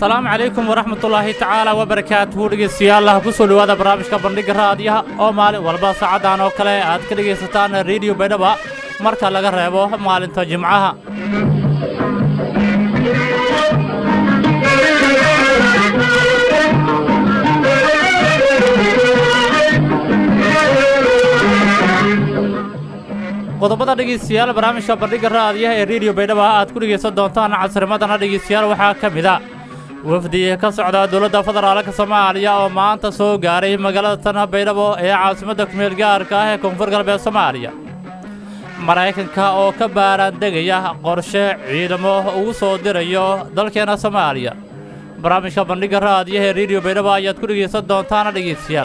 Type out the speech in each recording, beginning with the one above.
asalaamu calaykum waraxmatullaahi tacaala wabarakaatuhu dhegeystayaal ku soo dhowaada barnaamijka bandhiga raadiyaha oo maalin walba saacaddan oo kale aad ka dhegaysataan rediyo baydhaba marka laga reebo maalinta jimcaha qodobada dhegeystayaal barnaamijka bandhiga raadiyaha ee rediyo baydhaba aad ku dhegaysan doontaan casrimadana dhegeystayaal waxaa ka mid a wafdi ka socda dowladda federaalka soomaaliya oo maanta soo gaaray magaalada tan baydhabo ee caasimadda kumeel gaarka ah ee koonfur galbeed soomaaliya maraykanka oo ka baaraandegaya qorshe ciidamo ugu soo dirayo dalkeena soomaaliya barnaamijka bandhiga raadiyaha ee rediyo baydhabo ayaad ku dhegaysan doontaana dhegeystayaal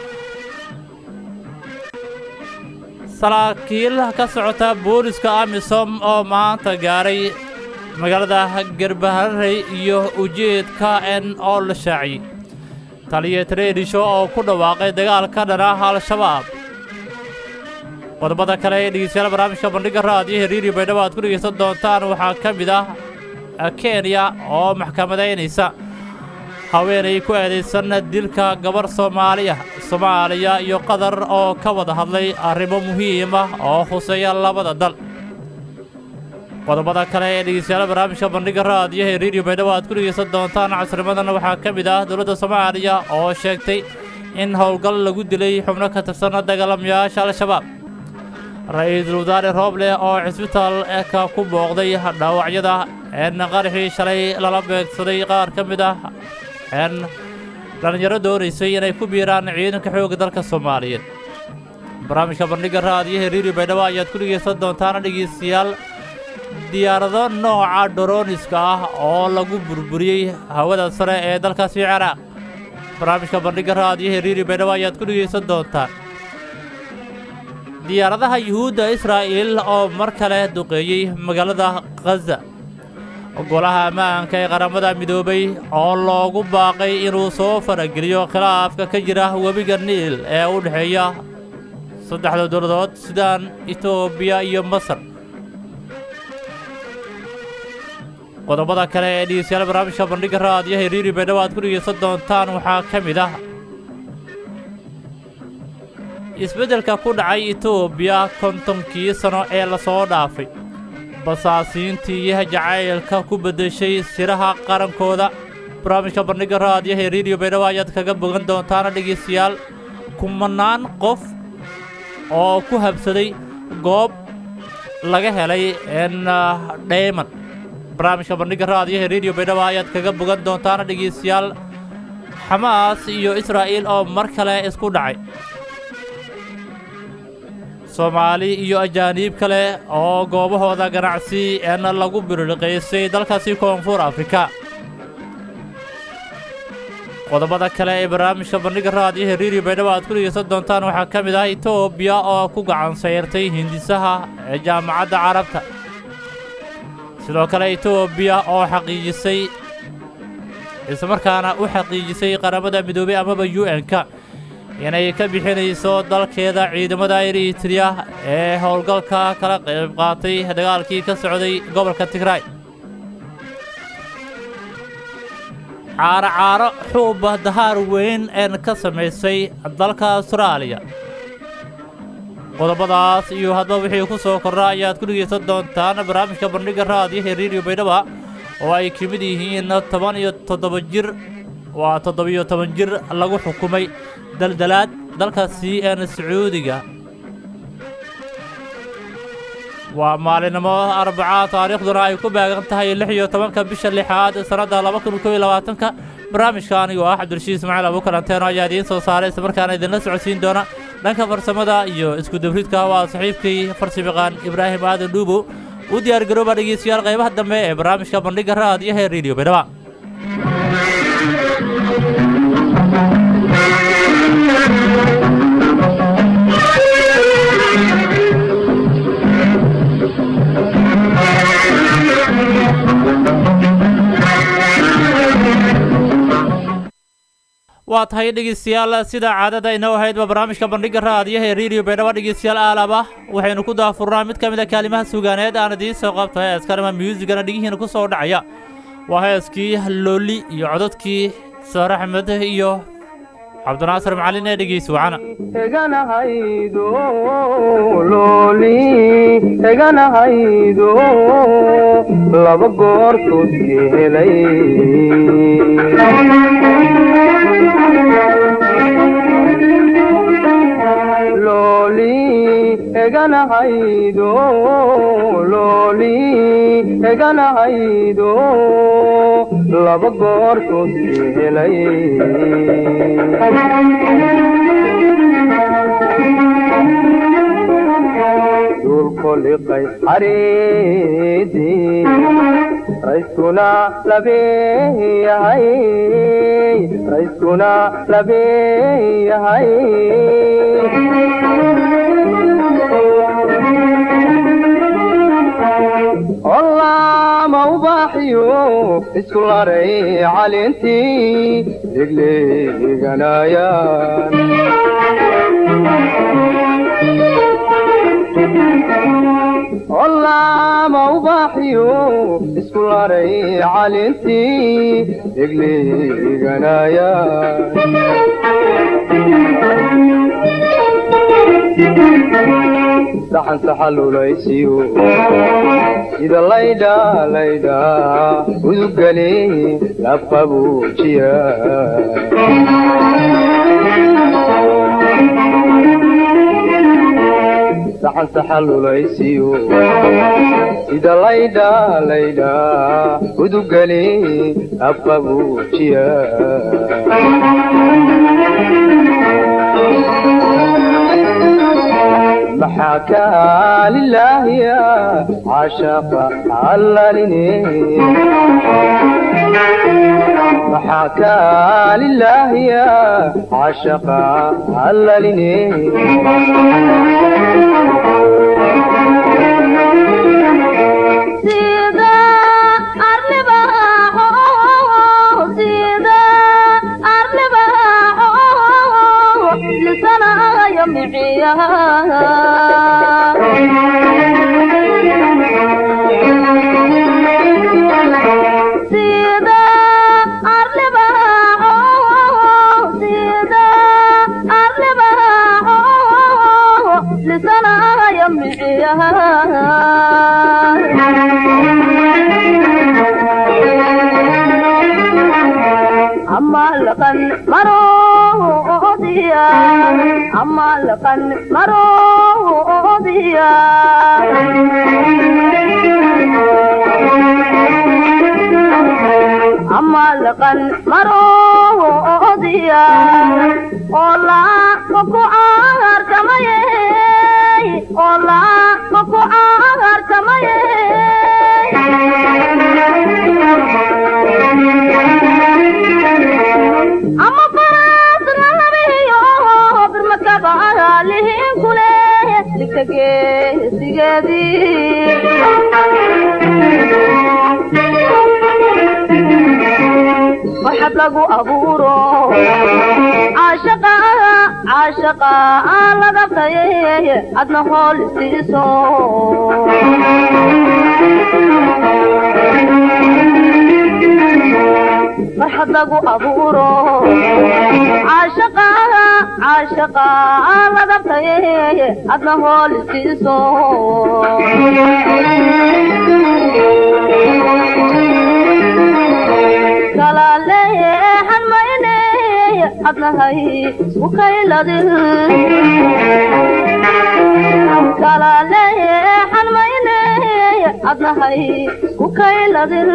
saraakiil ka socota booliska amisom oo maanta gaaray magaalada garbaharey iyo ujeedka n oo la shaaciyey taliya tareedhisho oo ku dhawaaqay dagaal ka dhan ah al-shabaab qodobada kale ee dhegeystayaal barnaamijka bandhiga raadiyaha rediyo baydhabo aad ku dhegaysan doontaan waxaa ka mid ah kenya oo maxkamadaynaysa haweenay ku eedaysan dilka gabarh soomaaliya soomaaliya iyo qatar oo ka wada hadlay arrimo muhiim ah oo khuseeya labada dal qodobada kale ee dhegeystayaal barnaamijka bandhiga raadiyaha ee rediyo baydhabo aad ku dhegaysan doontaan casrimadana waxaa ka mid ah dowladda soomaaliya oo sheegtay in howlgal lagu dilay xubno ka tirsan dagaalamayaasha al-shabaab ra-iisul wasaare rooble oo cisbitaalka ku booqday dhaawacyada een qaraxii shalay lala beegsaday qaar ka mid ah een dhallinyaro doonaysay inay ku biiraan ciidanka xoogga dalka soomaaliyeed barnaamijka bandhiga raadiyaha rediyo baydhabo ayaad ku dhegaysan doontaana dhegeystayaal diyaarado nooca dhorooniska ah oo lagu burburiyey hawada sare ee dalkaasi ciraaq barnaamijka bandhiga raadiyaha rediyo baydhabo ayaad ku dhegaysan doontaan diyaaradaha yuhuudda israa'iil oo mar kale duqeeyey magaalada khaza golaha ammaanka ee qaramada midoobay oo loogu baaqay inuu soo farageliyo khilaafka ka jira webiga niil ee u dhexeeya saddexda dowladood sudaan etoobiya iyo masar qodobada kale ee dhegeystayaal barnaamijka bandhiga raadiyaha ee riiri baydhabo aad ku dhegeysan doontaan waxaa ka mid ah isbeddelka ku dhacay etoobiya kontonkii sano ee lasoo dhaafay basaasiintii jacaylka ku beddeshay siraha qarankooda barnaamijka bandhiga raadiyaha ee rediyo baydhabo ayaad kaga bogan doontaana dhegaystayaal kumanaan qof oo ku habsaday goob laga helay n dhayman barnaamijka bandhiga raadiyaha ee rediyo baydhabo ayaad kaga bogan doontaana dhegaystayaal xamaas iyo israa'iil oo mar kale isku dhacay soomaali iyo ajaaniib kale oo goobahooda ganacsi eena lagu birirqaysay dalkaasi koonfur afrika qodobada kale ee barnaamijka bandhiga raadiyaha rediyo baydhabo aad ku dhegaysan doontaan waxaa ka mid ah etoobiya oo ku gacan sayrtay hindisaha ee jaamacadda carabta sidoo kale etoobiya oo xaqiijisay islamarkaana u xaqiijisay qaramada midoobey amaba u n-ka inay ka bixinayso dalkeeda ciidamada eritriya ee howlgalka kala qayb qaatay dagaalkii ka socday gobolka tigraay caaro caaro xuuba dahaar weyn een ka samaysay dalka austraaliya qodobadaas iyo hadba wixii ku soo korra ayaad ku dhegaysan doontaan barnaamijka bandhiga raadiyaha rediyo baydhaba oo ay ka mid yihiin toban iyo toddoba jir waa toddobiyo toban jir lagu xukumay daldalaad dalka c n sacuudiga waa maalinimo arbaca taariikhduna ay ku baagan tahay lix iyo tobanka bisha lixaad sannadda laba kun kob iyo labaatanka barnaamijka anigoo ah cabdirashiid ismaaciil abukalanteeno ayaa idiin soo saaray islamarkaana idinla socodsiin doona dhanka farsamada iyo iskudabridka waa saxiibkii farsimiqaan ibraahim aadan dhuubow u diyaar garooba dhegeystayaal qaybaha dambe ee barnaamijka bandhiga raadiyaha ee rediyo baydhaba waa tahay dhegeystayaal sida caadada inoo ahaydba barnaamijka bandhiga raadiyaha ee rediyo baydhabo dhegeystayaal aalaba waxaynu ku daafurnaa mid ka mid a kaalimaha sugaaneed aan idiin soo qabto ee askarima musigana dhigihiina ku soo dhacaya waa heeskii looli iyo codadkii saare axmed iyo cabdinaasir macalin ee dhegeysi wacana eganahaydo looli eganahaydo laba goortood geelay looli eganahaydo looli eganahaydo laba goortood geelay dulkoliqay xariidii rayskuna labeeyahay rayskuna labeeyahay olaama ubaaxiyo isku laray calintii degleeganayaan olaama ubaaxiyo isku laray calintii degleeganayaan saxan saxalulaysiyo sida laydha laydha udugale labqabuujiya saxan saxalulaysiyo sida laydha laydha udugale labqabuujiya maxaa kaa lilaahiya cashaqa allalini maxaa kaa lilaahiya cashaqa allalini sida arlibaaxo sida arlibaaxo lisanayo miciyaha sida arlibaaxo sida arlibaaxo lisanayo miciyaha amalqan maroodiya amalqan maroodiya amalqan maroodiya ola maku aarkamaye ola maku aarkamaye ama faraasna labihiyo birmakaba lihin kule ligta geesigeedii waxab lagu abuuro caashaqa caashaqa laga taye adna hool siiso farxad lagu abuuro caashaqa caashaqa laga taye adna hool siiso kalaaleexan mayne adnahay ukayladin kalaaleexan mayne adnahay ukayladin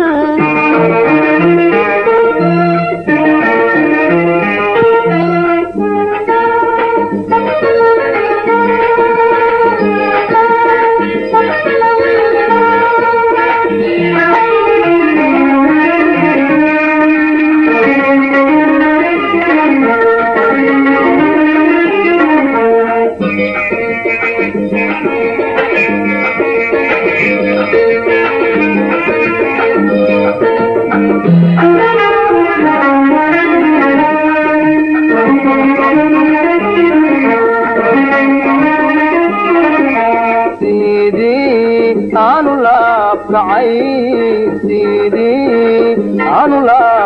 sidii aanu laabkacay sidii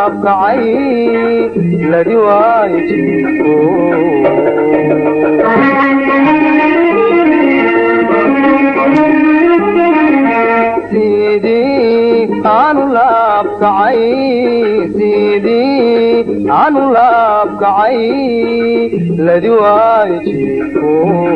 laabkacay ladi waayo jiifko sidii aanu laabkacay sidii aanu laabkacay ladi waayo jiifko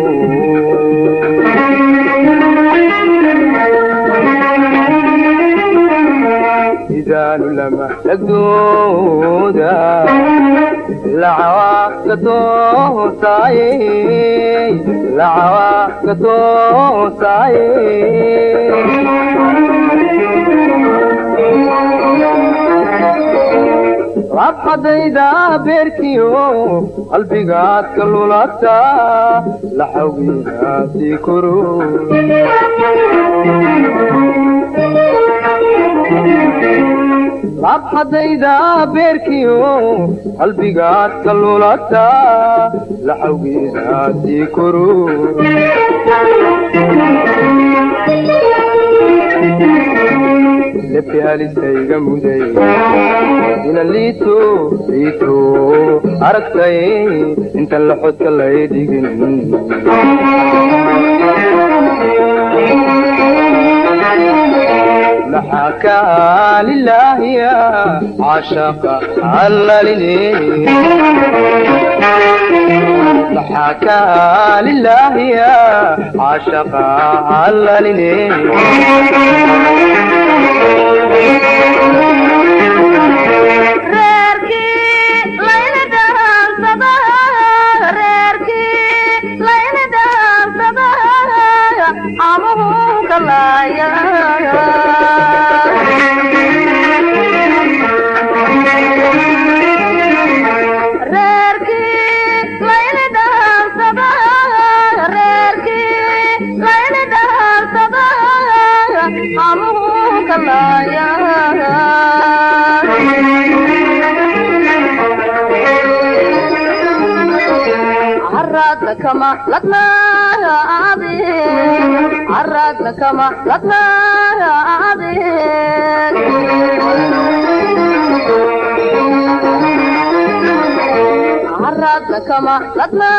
idaanu lama dhagdooda lacawaa ka toosaaye lacawaa ka toosaaye labxadayda beerkiyo qalbigaad ka lulata laxawgiinaasii koro labxadayda beerkiyo qalbigaad ka lulata laxawgiinaasii koro lebi halistayga muday ina liito liito aragtay intan laxodka lay dhigin maxaa kaa lilaahiya cashaqa allaline maxaa kaa lilaahiya cashaqa allaline reerkii layla dhaansada reerkii layla dhaansada amuhu kalaaya reerkii layla dhaansada reerkii layla dhaansada amuhu kalaaya عرضنا كما لطنا عظيم عرضنا كما لطنا عظيم عرضنا كما لطنا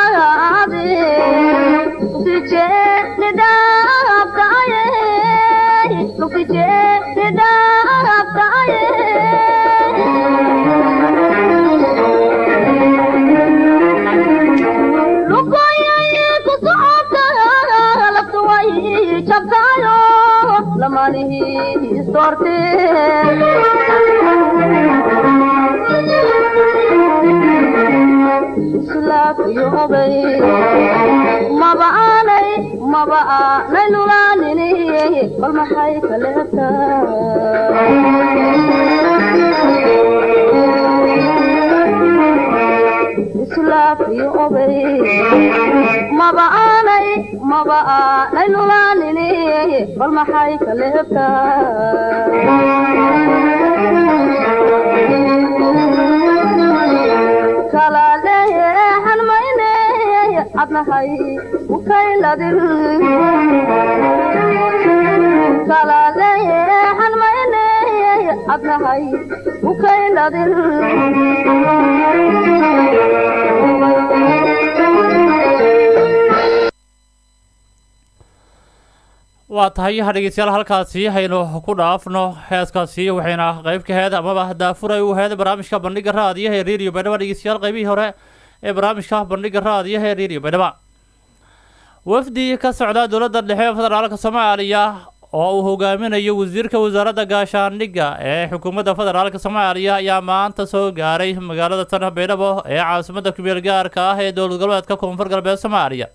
عظيم تجي نداب تعيه تجي نداب maba aanay maba aanay lulaanin bal maxay kaleetaa islaafiyo obay maba aanay maba aanay lulaanin bal maxay kaleetaa kala leexan mayne adnahay ukayladin kala leexan mayne adnahay ukayladin waa tahay dhegeystayaal halkaasi haynu ku dhaafno heeskaasi waxayna qayb ka heed amaba daafuray u heed barnaamijka bandhiga raadiyaha ee radio baydhaba dhegeystayaal qaybihii hore ee barnaamijka bandhiga raadiyaha ee radio baydhaba wafdi ka socda dowladda dhexe ee federaalka soomaaliya oo uu hogaaminayo wasiirka wasaaradda gaashaandhigga ee xukuumadda federaalka soomaaliya ayaa maanta soo gaaray magaalada tan baydhabo ee caasimadda kumeel gaarka ah ee dowlad goboleedka koonfur galbeed soomaaliya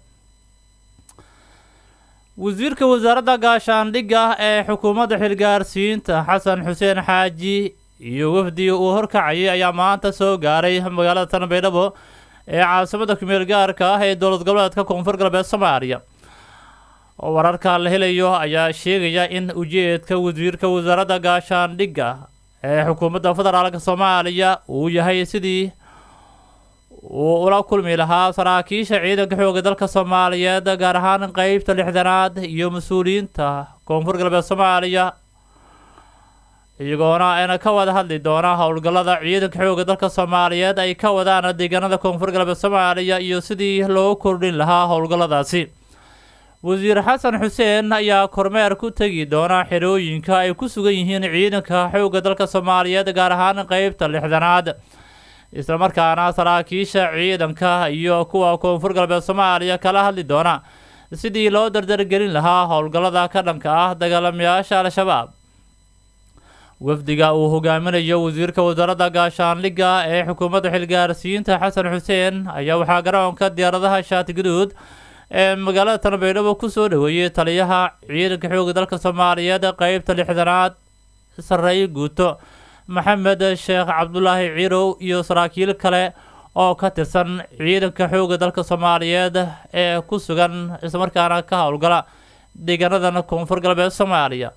wasiirka wasaaradda gaashaandhigga ee xukuumadda xilgaarsiinta xasan xuseen xaaji iyo wafdi uu horkacayay ayaa maanta soo gaaray magaalada tan baydhabo ee caasimadda kumeel gaarka ah ee dowlad goboleedka koonfur galbeed soomaaliya wararka la helayo ayaa sheegaya in ujeedka wasiirka wasaaradda gaashaandhigga ee xukuumadda federaalka soomaaliya uu yahay sidii uu ula kulmi lahaa saraakiisha ciidanka xooga dalka soomaaliyeed gaar ahaan qeybta lixdanaad iyo mas-uuliyiinta koonfur galbeed soomaaliya iyagoona ayna ka wada hadli doona howlgallada ciidanka xoogga dalka soomaaliyeed ay ka wadaan deegaanada koonfur galbeed soomaaliya iyo sidii loo kordhin lahaa howlgalladaasi wasiir xasan xuseen ayaa kormeer ku tegi doona xerooyinka ay ku sugan yihiin ciidanka xoogga dalka soomaaliyeed gaar ahaan qeybta lixdanaad islamarkaana saraakiisha ciidanka iyo kuwa koonfur galbeed soomaaliya kala hadli doona sidii loo dardargelin lahaa howlgallada ka dhanka ah dagaalamayaasha al-shabaab wafdiga uu hogaaminayo wasiirka wasaaradda gaashaandhigga ee xukuumadda xilgaarsiinta xasan xuseen ayaa waxaa garoonka diyaaradaha shaati guduud ee magaalada tanbeydhabo kusoo dhaweeyey taliyaha ciidanka xoogga dalka soomaaliyeed qeybta lixdanaad sarreeye guuto maxamed sheekh cabdulaahi ciirow iyo saraakiil kale oo ka tirsan ciidanka xoogga dalka soomaaliyeed ee ku sugan islamarkaana ka howlgala deegaanadan koonfur galbeed soomaaliya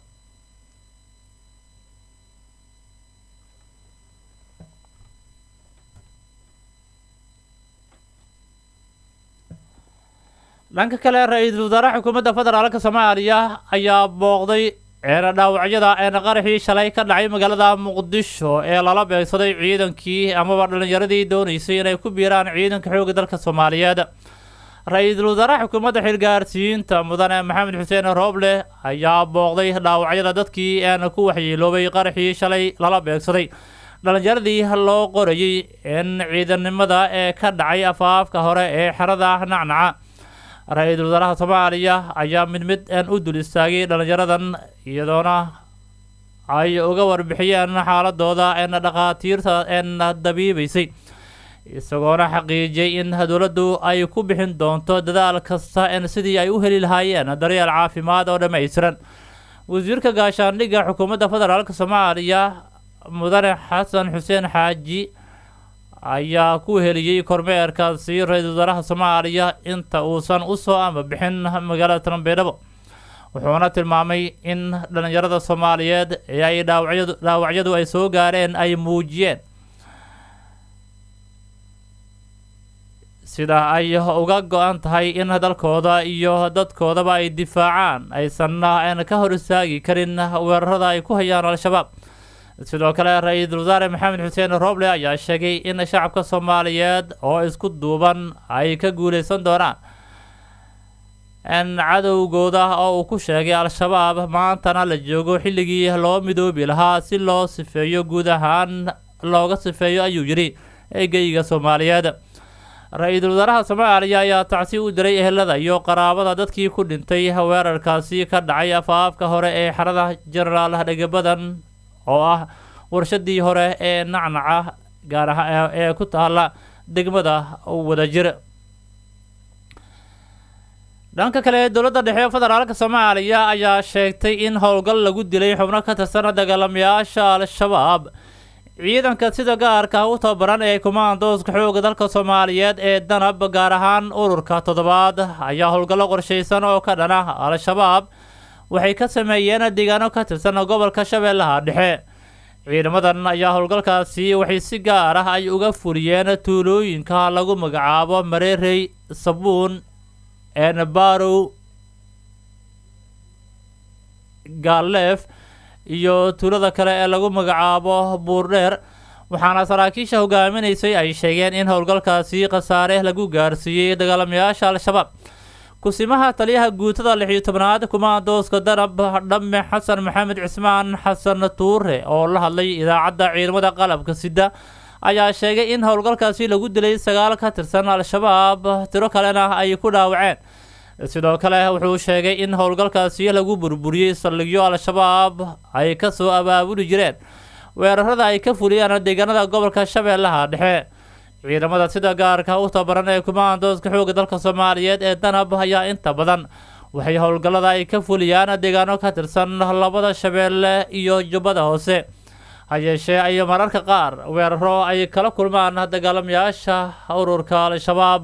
dhanka kale ra-iisul wasaaraha xukuumadda federaalka soomaaliya ayaa booqday eena dhaawacyada eena qaraxii shalay ka dhacay magaalada muqdisho ee lala beegsaday ciidankii amaba dhallinyaradii dooneysay inay ku biiraan ciidanka xoogga dalka soomaaliyeed ra-iisul wasaaraha xukuumadda xilgaarsiinta mudane maxamed xuseen rooble ayaa booqday dhaawacyada dadkii eena ku waxyeeloobay qaraxii shalay lala beegsaday dhallinyaradii loo qorayay in ciidannimada ee ka dhacay afaafka hore ee xerada nacnaca ra-iisul wasaaraha soomaaliya ayaa mid mid een u dul istaagay dhallinyaradan iyadoona ay uga warbixiyeen xaaladooda een dhakhaatiirta een dabiibaysay isagoona xaqiijiyey in dowladdu ay ku bixin doonto dadaal kasta een sidii ay u heli lahaayeen daryeel caafimaad oo dhammaystiran wasiirka gaashaandhigga xukuumadda federaalk soomaaliya mudane xasan xuseen xaaji ayaa ku heliyey kormeerkaasi ra-iisul wasaaraha soomaaliya inta uusan usoo ama bixin magaalada tanbeydhabo wuxuuna tilmaamay in dhallinyarada soomaaliyeed ee ay dhaawacyadu dhaawacyadu ay soo gaareen ay muujiyeen sida ay uga go-an tahay in dalkooda iyo dadkoodaba ay difaacaan aysanna ka hor istaagi karin weerarada ay ku hayaan al-shabaab sidoo kale ra-iisul wasaare maxamed xuseen rooble ayaa sheegay in shacabka soomaaliyeed oo isku duuban ay ka guuleysan doonaan in cadowgooda oo uu ku sheegay al-shabaab maantana la joogo xilligii loo midoobi lahaa si loo sifeeyo guud ahaan looga sifeeyo ayuu yidhi eegeyga soomaaliyeed ra-iisul wasaaraha soomaaliya ayaa tacsi u diray ehelada iyo qaraabada dadkii ku dhintay weerarkaasi ka dhacay afaafka hore ee xerada genaraal dhegabadan oo ah warshadii hore ee nacnaca gaar ahaan ee ku taala degmada wadajir dhanka kale dowladda dhexe federaalka soomaaliya ayaa sheegtay in howlgal lagu dilay xubno ka tirsan dagaalamayaasha al-shabaab ciidanka sida gaarka u tababaran ee kumaandooska xoogga dalka soomaaliyeed ee danab gaar ahaan ururka toddobaad ayaa howlgallo qorshaysan oo ka dhana al-shabaab waxay ka sameeyeen deegaano ka tirsan gobolka shabeellaha dhexe ciidamadan ayaa howlgalkaasi waxay si gaar ah ay uga fuliyeen tuulooyinka lagu magacaabo mareerey sabuun enbarow gaaleef iyo tuulada kale ee lagu magacaabo buurdheer waxaana saraakiisha hogaaminaysay ay sheegeen in howlgalkaasi khasaare lagu gaarsiiyey dagaalamayaasha al-shabaab kusimaha taliyaha guutada lix iyo tobnaad kumaandooska danab dhamme xasan maxamed cismaan xasan tuure oo la hadlay idaacadda ciidamada qalabka sida ayaa sheegay in howlgalkaasi lagu dilay sagaal ka tirsan al-shabaab tiro kalena ay ku dhaawaceen sidoo kale wuxuu sheegay in howlgalkaasi lagu burburiyey saldhigyo al-shabaab ay kasoo abaabuli jireen weerarada ay ka fuliyaan deegaanada gobolka shabeellaha dhexe ciidamada sida gaarka u tabaran ee kumaandooska xoogga dalka soomaaliyeed ee danab ayaa inta badan waxay howlgallada ay ka fuliyaan deegaano ka tirsan labada shabeelle iyo jubbada hoose ha yeeshee ay mararka qaar weeraro ay kala kulmaan dagaalamayaasha ururka al-shabaab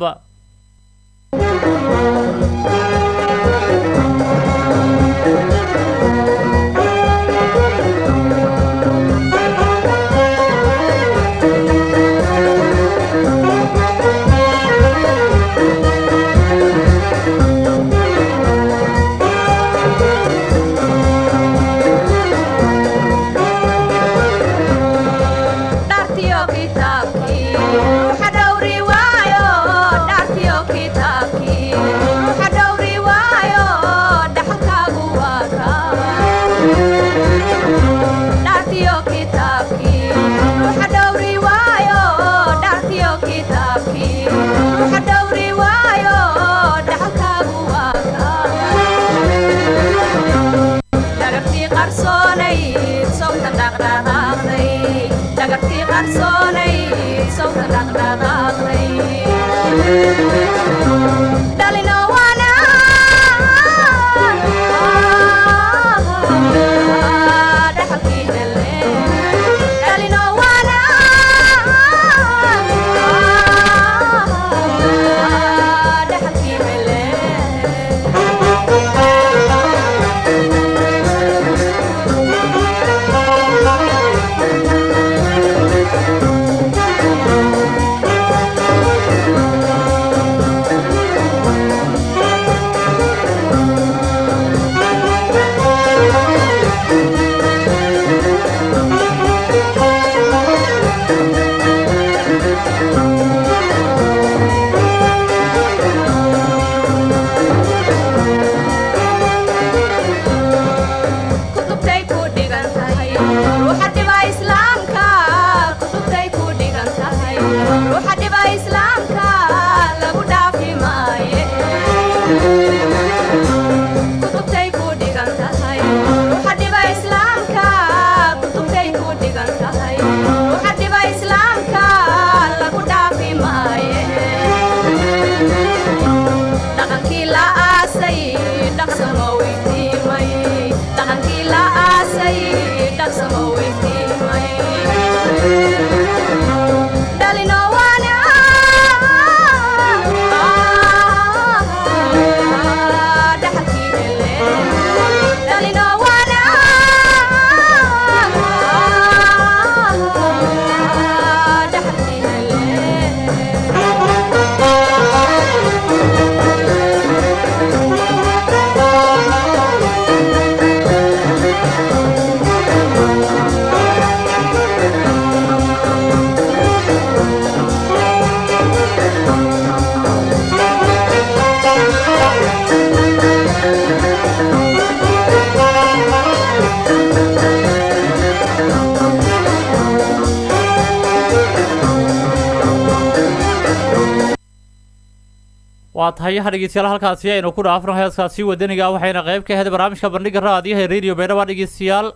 waa tahay dhegeystayaal halkaasi aynu ku dhaafno heeskaasi wadaniga waxayna qayb ka ahayd barnaamijka bandhiga raadiyaha ee radio baydhaba dhegeystayaal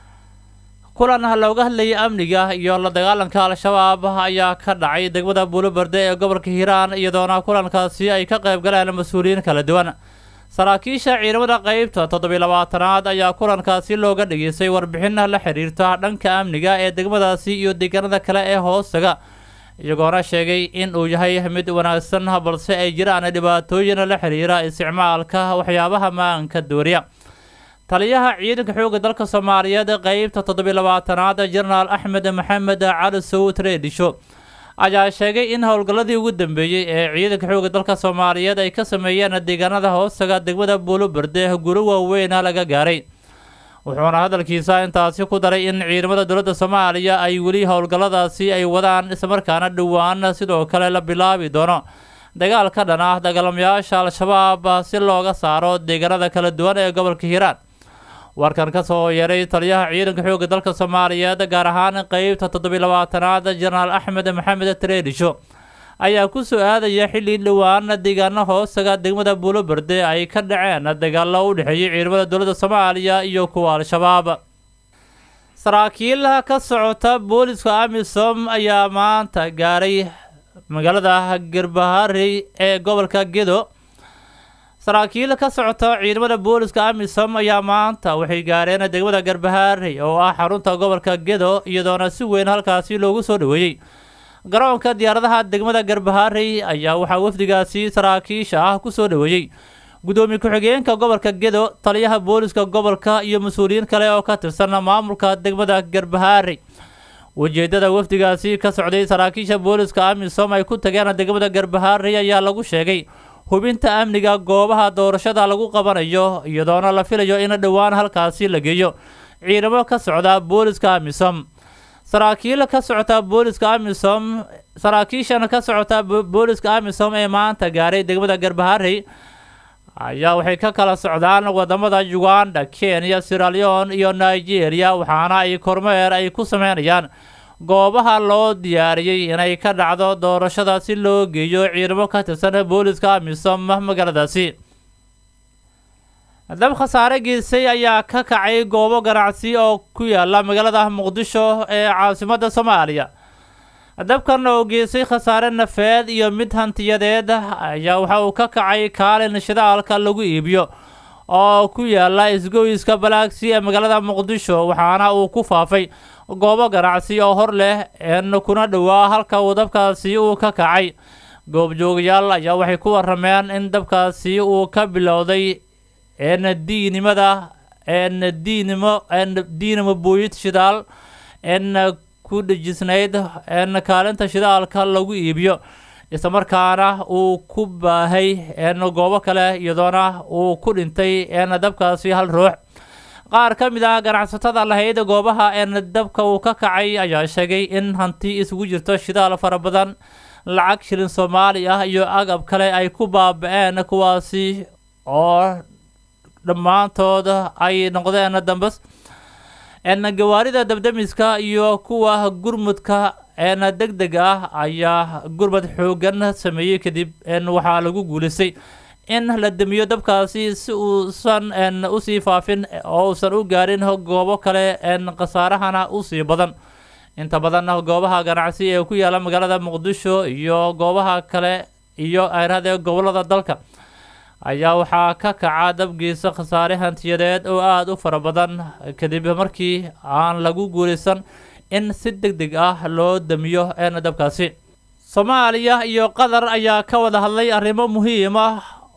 kulan looga hadlayay amniga iyo la dagaalanka al-shabaab ayaa ka dhacay degmada buuloberde ee gobolka hiiraan iyadoona kulankaasi ay ka qayb galeen mas-uuliyiin kala duwan saraakiisha ciidamada qeybta toddobiy labaatanaad ayaa kulankaasi looga dhageystay warbixin la xiriirta dhanka amniga ee degmadaasi iyo deegaanada kale ee hoostaga iyagoona sheegay in uu yahay mid wanaagsan balse ay jiraan dhibaatooyin la xiriira isticmaalka waxyaabaha maanka dooriya taliyaha ciidanka xoogga dalka soomaaliyeed qeybta toddobiy labaatanaad jenaraal axmed maxamed cali sawd reedisho ayaa sheegay in howlgalladii ugu dambeeyey ee ciidanka xoogga dalka soomaaliyeed ay ka sameeyeen deegaanada hoostaga degmada buuloberde guro waaweyna laga gaaray wuxuuna hadalkiisa intaasi ku daray in ciidamada dowladda soomaaliya ay weli howlgalladaasi ay wadaan islamarkaana dhowaan sidoo kale la bilaabi doono dagaal ka dhan ah dagaalamayaasha al-shabaab si looga saaro deegaanada kala duwan ee gobolka hiiraan warkan ka soo yeeray taliyaha ciidanka xoogga dalka soomaaliyeed gaar ahaan qeybta toddobiy labaatanaad jenaraal axmed maxamed treedisho ayaa ku soo aadaya xilli dhowaan deegaano hoostaga degmada buuloberde ay ka dhaceen dagaalo u dhexeeyay ciidamada dowladda soomaaliya iyo kuwa al-shabaab saraakiil ka socota booliska amisom ayaa maanta gaaray magaalada garbaharey ee gobolka gedo saraakiil ka socota ciidamada booliska amisom ayaa maanta waxay gaareen degmada garbaharey oo ah xarunta gobolka gedo iyadoona si weyn halkaasi loogu soo dhaweeyey garoonka diyaaradaha degmada garbaharey ayaa waxaa wafdigaasi saraakiisha ah ku soo dhaweeyey gudoomiye ku-xigeenka gobolka gedo taliyaha booliska gobolka iyo mas-uuliyiin kale oo ka tirsan maamulka degmada garbaharey ujeedada wafdigaasi ka socday saraakiisha booliska amisom ay ku tageen degmada garbaharey ayaa lagu sheegay hubinta amniga goobaha doorashada lagu qabanayo iyadoona la filayo in dhowaan halkaasi la geeyo ciidamo ka socda booliska amisom saraakiil ka socota booliska amisom saraakiishan ka socota booliska amisom ee maanta gaaray degmada garbaharey ayaa waxay ka kala socdaan wadamada uganda kenya siraleon iyo nigeria waxaana ay kormeer ay ku sameynayaan goobaha loo diyaariyey inay ka dhacdo doorashada si loo geeyo ciidamo ka tirsan booliska amisom magaaladaasi dab khasaare geysay ayaa ka kacay goobo ganacsi oo ku yaala magaalada muqdisho ee caasimadda soomaaliya dabkan oo geysay khasaare nafeed iyo mid hantiyadeed ayaa waxa uu ka kacay kaalin shidaalka lagu iibiyo oo ku yaala isgoyska balaagsi ee magaalada muqdisho waxaana uu ku faafay goobo ganacsi oo hor leh een kuna dhowaa halka uu dabkaasi uu ka kacay goobjoogayaal ayaa waxay ku warameen in dabkaasi uu ka bilowday een diinimada een diinimo een diinimo buuyid shidaal een ku dhejisnayd een kaalinta shidaalka lagu iibiyo islamarkaana uu ku baahay een goobo kale iyadoona uu ku dhintay een dabkaasi hal ruux qaar ka mid ah ganacsatada lahayd goobaha een dabka uu ka kacay ayaa sheegay in hanti isugu jirto shidaal fara badan lacag shilin soomaali ah iyo agab kale ay ku baaba-een kuwaasi oo dhammaantood ay noqdeen dambas een gawaarida dabdamiska iyo kuwa gurmudka een deg deg ah ayaa gurmad xoogan sameeyey kadib een waxaa lagu guuleystay in la damiyo dabkaasi si uusan een usii faafin oo uusan u gaarin goobo kale een khasaarahana usii badan inta badan goobaha ganacsi ee ku yaala magaalada muqdisho iyo goobaha kale iyo ayrahadee gobolada dalka ayaa waxaa ka kaca dabgiisa khasaare hantiyadeed oo aada u fara badan kadib markii aan lagu guulaysan in si deg deg ah loo damiyo een dabkaasi soomaaliya iyo qatar ayaa ka wada hadlay arrimo muhiim ah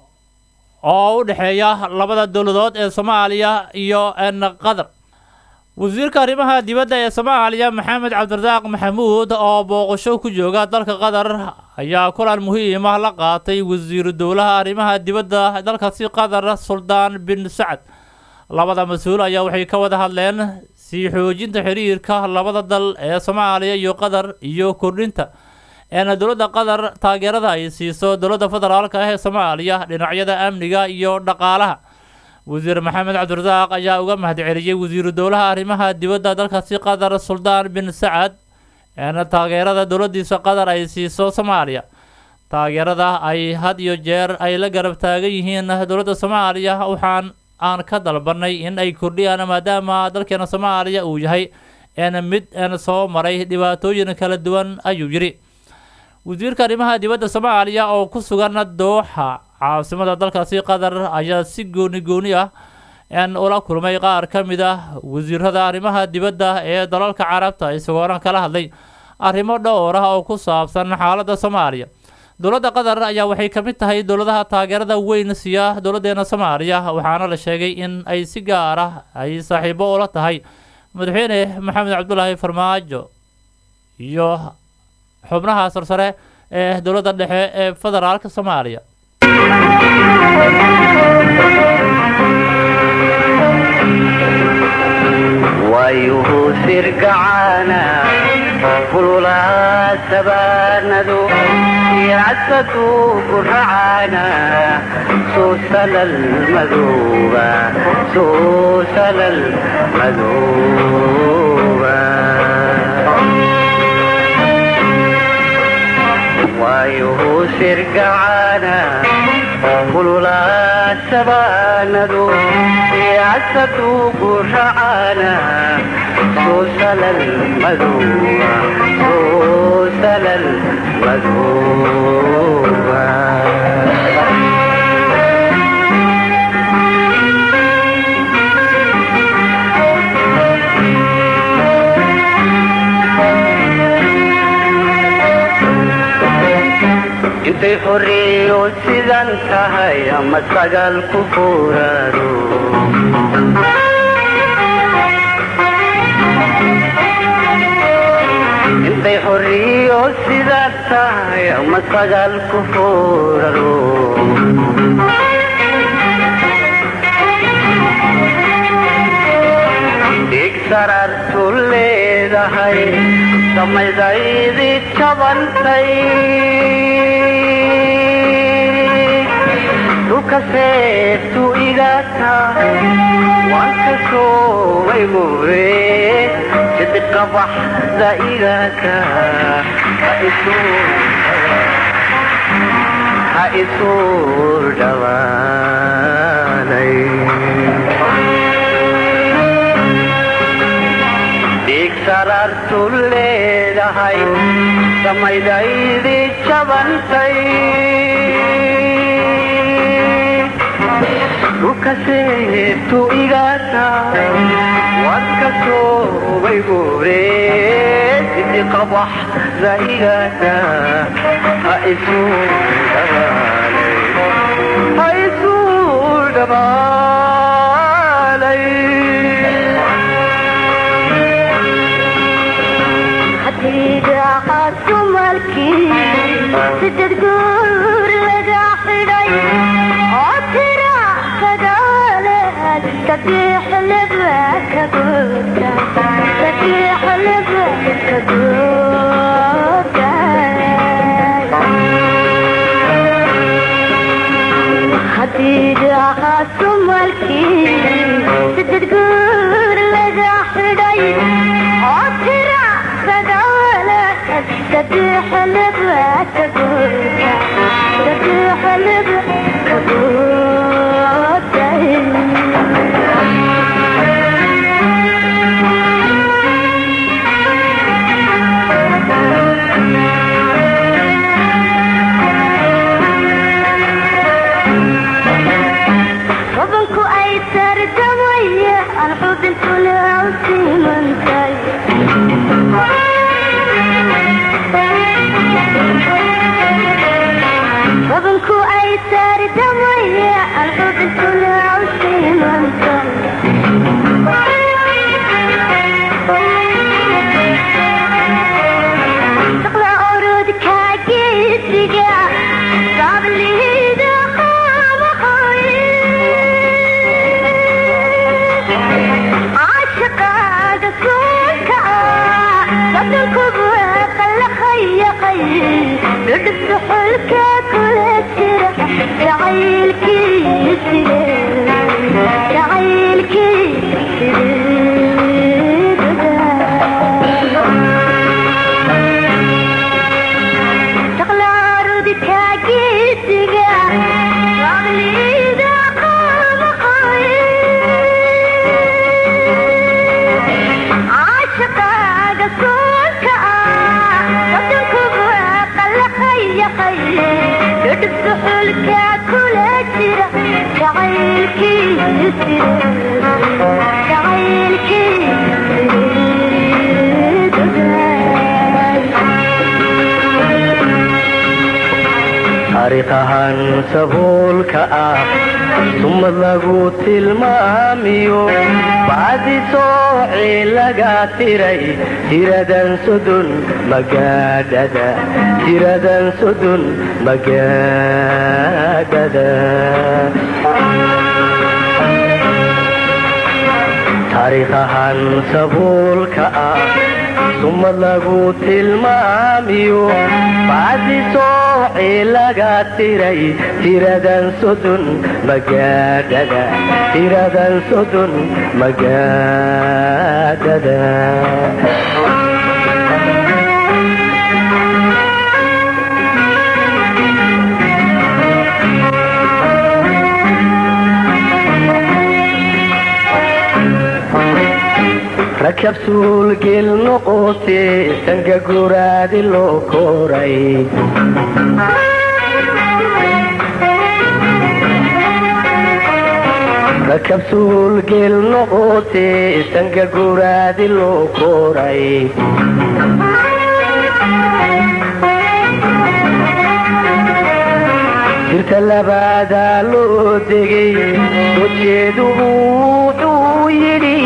oo u dhexeeya labada dowladood ee soomaaliya iyo een qatar wasiirka arrimaha dibadda ee soomaaliya maxamed cabdirasaaq maxamuud oo booqasho ku jooga dalka qatar ayaa kulan muhiim ah la qaatay wasiiru dowlaha arrimaha dibadda dalkaasi qatar suldaan bin sacad labada mas-uul ayaa waxay ka wada hadleen sii xoojinta xiriirka labada dal ee soomaaliya iyo qatar iyo kordhinta eena dowladda qatar taageerada ay siiso dowladda federaalka ah ee soomaaliya dhinacyada amniga iyo dhaqaalaha wasiir maxamed cabdirasaaq ayaa uga mahadceliyey wasiiru dowlaha arrimaha dibadda dalkaasi qatar suldaan bin sacad eena taageerada dowladdiisa qatar ay siiso soomaaliya taageerada ay had iyo jeer ay la garab taagan yihiin dowladda soomaaliya waxaan aan ka dalbanay in ay kordhiyaan maadaama dalkeena soomaaliya uu yahay een mid een soo maray dhibaatooyin kala duwan ayuu yidhi wasiirka arrimaha dibadda soomaaliya oo ku sugan dooxa caasimada dalkaasi qatar ayaa si gooni gooni ah een ula kulmay qaar ka mid ah wasiirada arrimaha dibadda ee dalalka carabta isagoona kala hadlay arrimo dhowr ah oo ku saabsan xaaladda soomaaliya dowladda qatar ayaa waxay ka mid tahay dowladaha taageerada weyn siiya dowladdeena soomaaliya waxaana la sheegay in ay si gaar ah ay saaxiibo ula tahay madaxweyne maxamed cabdulaahi farmaajo iyo xubnaha sarsare ee dowladda dhexe ee federaalka soomaaliya waayuhu sirgacaana fululaa sabaanadu yacasadu guracaana suusalal madooba suusalal madooba waayuhu sirgacaana fululaa sabaanadu yacasadu guracaana suusalal madooba suusalal madooba intay xorriyo sidan tahay ama sagal ku furaado intay xorriyo sidan tahay ama sagal ku furado dhig sarartu leedahay samaydaydi jabantay dhulka seeftu igata waan ka soomay mure sidiqa baxda igata ha isuur dhawaanay dhig sarartu leedahay aydaydi jabantay dhulkaseetu igata wadka soobay guure sidi qabax zaigata ha isu dhabaalay ha isu dhabaalay hadiidaqaadku malkii sided guur laga xidhay oo tira sagaaleed saddex laba ka guurta saddex laba ka guurta hadiidaqaadku malkii sided guur laga xidhay oo tira sagaaleed saddex laba ka guurta saddex laba ka guurta wabanku ay sardamaya aan xubintu leaw simantay wabanku ay sardamaya aan xubintu leaw simantay shaqla orod kaagisiga sablida caashaqaaga suunka wadankubu qalaqayaqay dhudhubta xulka kula jira jacaylkiiside shaqlaarudi kaagisiga sablida caashaqaaga suunka wadankubu qalaqayaqay dhudhubta xulka kula jira taariikhahan sabuulka ah sumad lagu tilmaamiyo bacdi sooci laga tiray tiradan sodon magaadhada tiradan sodon magaadhada taariikhahan sabuulka ah sumad lagu tilmaamiyo bacdi sooci laga tiray tiradan sodon magaadhada tiradan sodon magaadhada rakab suulgel noqote sanka guraadi loo koray rakab suulgel noqote sanka guraadi loo koray jirta labaadaa loo degay dojeedu wuxuu yidhi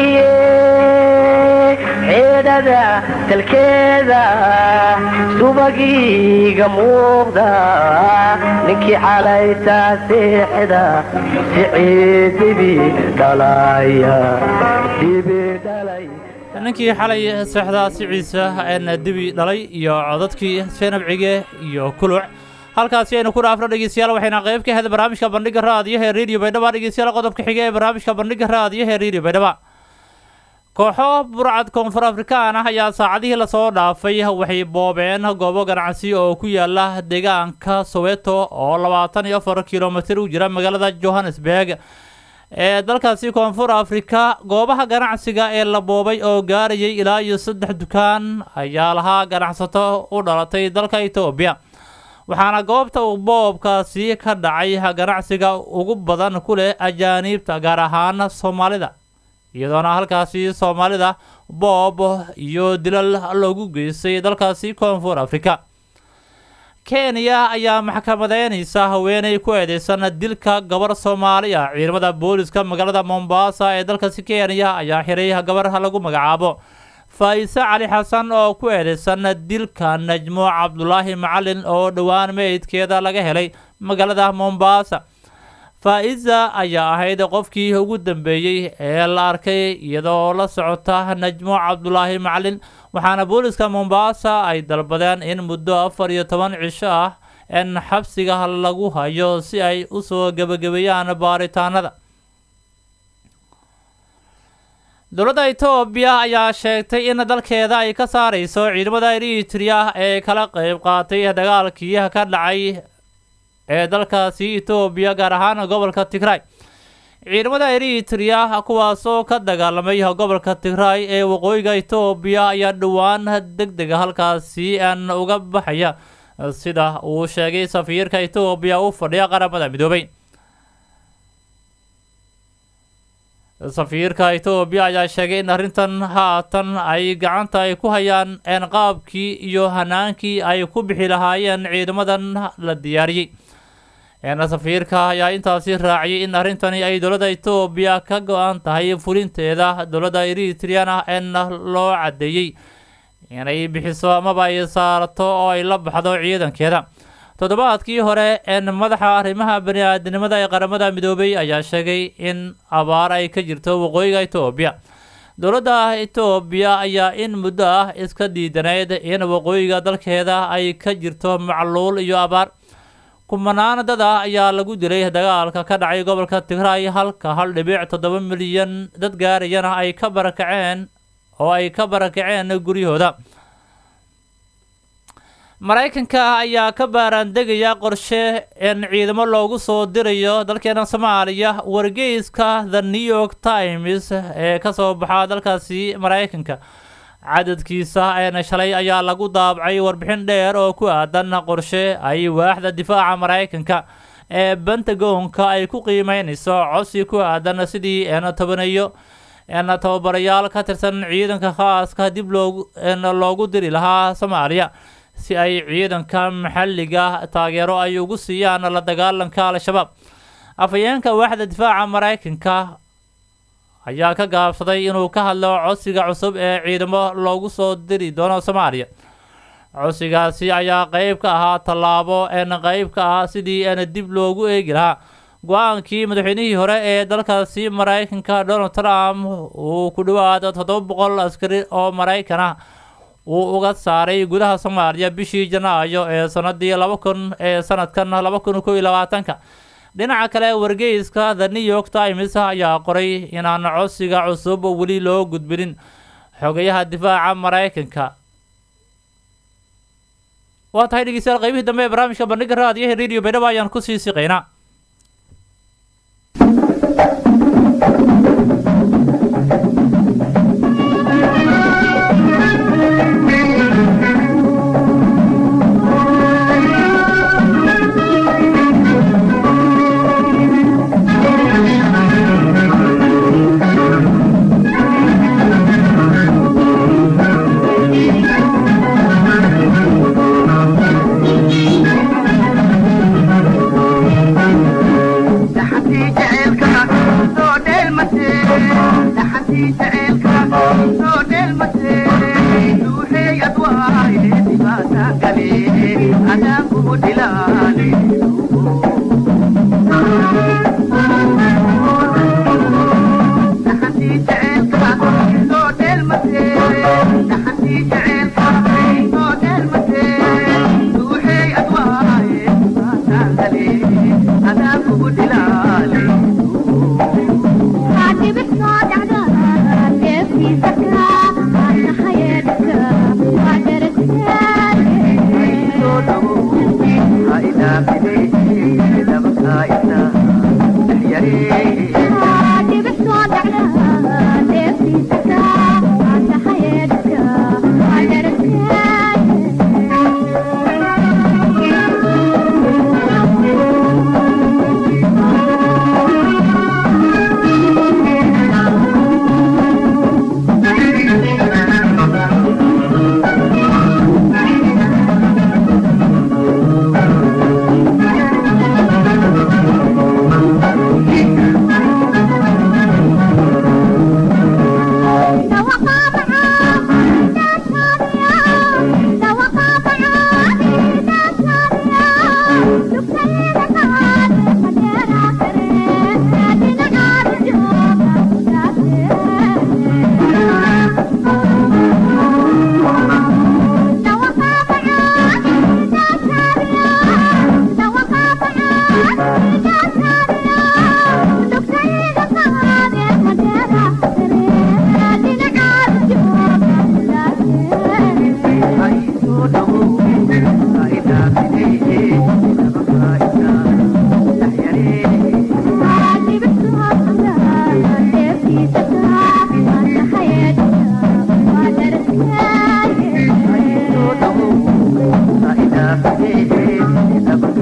xeedhada talkeeda subagiiga muuqda ninkii xalaytaa seexda siciidibi dhalaya dibi dhalay ninkii xalay seexdaa siciisa een dibi dhalay iyo codadkii seenabcige iyo kuluc halkaasi aynu ku dhaafno dhegeystayaal waxayna qayb ka ahayd barnaamijka bandhiga raadiyaha ee radio baydhaba dhegeystayaal qodobka xiga ee barnaamijka bandhiga raadiyaha ee radio baydhaba kooxo burcad koonfur afrikaan ah ayaa saacadihii lasoo dhaafay waxay boobeen goobo ganacsi oo ku yaala deegaanka soweto oo labaatan iyo afar kilomitir u jira magaalada johannesburg ee dalkaasi koonfur afrika goobaha ganacsiga ee la boobay oo gaarayay ilaa iyo saddex dukaan ayaa lahaa ganacsato u dhalatay dalka etoobiya waxaana goobta uu boobkaasi ka dhacay ganacsiga ugu badan ku leh ajaaniibta gaar ahaan soomaalida iyadoona halkaasi soomaalida boob iyo dilal loogu geystay dalkaasi koonfur afrika kenya ayaa maxkamadeynaysa haweeney ku eedeysan dilka gabar soomaali ah ciidamada booliska magaalada mombasa ee dalkaasi kenya ayaa xiray gabar lagu magacaabo faa'ise cali xasan oo ku eedeysan dilka najmo cabdulaahi macalin oo dhowaan meydkeeda laga helay magaalada mombasa faa-isa ayaa ahayd qofkii ugu dambeeyey ee la arkay iyadoo la socota najmo cabdulaahi macalin waxaana booliska mombasa ay dalbadeen in muddo afar iyo toban cisho ah in xabsiga lagu hayo si ay usoo gebagabeeyaan baaritaanada dowladda etoobiya ayaa sheegtay in dalkeeda ay ka saareyso ciidamada eritrea ee kala qeyb qaatay dagaalkii ka dhacay ee dalkaasi etoobiya gaar ahaan gobolka tigray ciidamada eritrea kuwaasoo ka dagaalamay gobolka tigray ee waqooyiga etoobiya ayaa dhowaan deg dega halkaasi aan uga baxaya sida uu sheegay safiirka etoobiya u fadhiya qaramada midoobay safiirka etoobiya ayaa sheegay in arrintan haatan ay gacanta ay ku hayaan een qaabkii iyo hanaankii ay ku bixi lahaayeen ciidamadan la diyaariyey een safiirka ayaa intaasi raaciyay in arrintani ay dowladda etoobiya ka go-an tahay fulinteeda dowladda eritreana een loo caddeeyey inay bixiso amaba ay saarto oo ay la baxdo ciidankeeda toddobaadkii hore een madaxa arrimaha bani-aadinimada ee qaramada midoobay ayaa sheegay in abaar ay ka jirto waqooyiga etoobiya dowladda etoobiya ayaa in muddo ah iska diidaneyd in waqooyiga dalkeeda ay ka jirto macluul iyo abaar kumanaan dad ah ayaa lagu dilay dagaalka ka dhacay gobolka tigray halka hal dhibic toddoba milyan dad gaarayana ay ka barakaceen oo ay ka barakaceen guryahooda maraykanka ayaa ka baaraandegaya qorshe in ciidamo loogu soo dirayo dalkeena soomaaliya wargeyska the new york times ee kasoo baxa dalkaasi maraykanka cadadkiisa een shalay ayaa lagu daabacay warbixin dheer oo ku aadan qorshe ay waaxda difaaca maraykanka ee bentagonka ay ku qiimeynayso codsi ku aadan sidii een tobaneeyo een tababarayaal ka tirsan ciidanka khaaska dib loogu een loogu diri lahaa soomaaliya si ay ciidanka maxalliga taageero ay ugu siiyaan la dagaalanka al-shabaab afhayeenka waaxda difaaca maraykanka ayaa ka gaabsaday inuu ka hadlo codsiga cusub ee ciidamo loogu soo diri doono soomaaliya codsigaasi ayaa qeyb ka ahaa tallaabo een qeyb ka ah sidii een dib loogu eegi lahaa go-aankii madaxweynihii hore ee dalkaasi maraykanka donald trump uu ku dhowaad toddoba boqol askari oo maraykan ah uu uga saaray gudaha soomaaliya bishii janaayo ee sanadii laba kun ee sanadkan laba kun kow iyo labaatanka dhinaca kale wargeyska the new york times ayaa qoray inaan codsiga cusub weli loo gudbinin xogayaha difaaca maraykanka waa tahay dhegeystayaal qaybihii dambe ee barnaamijka bandhiga raadiyaha radio baydhabo ayaan kusii siqaynaa Thank you.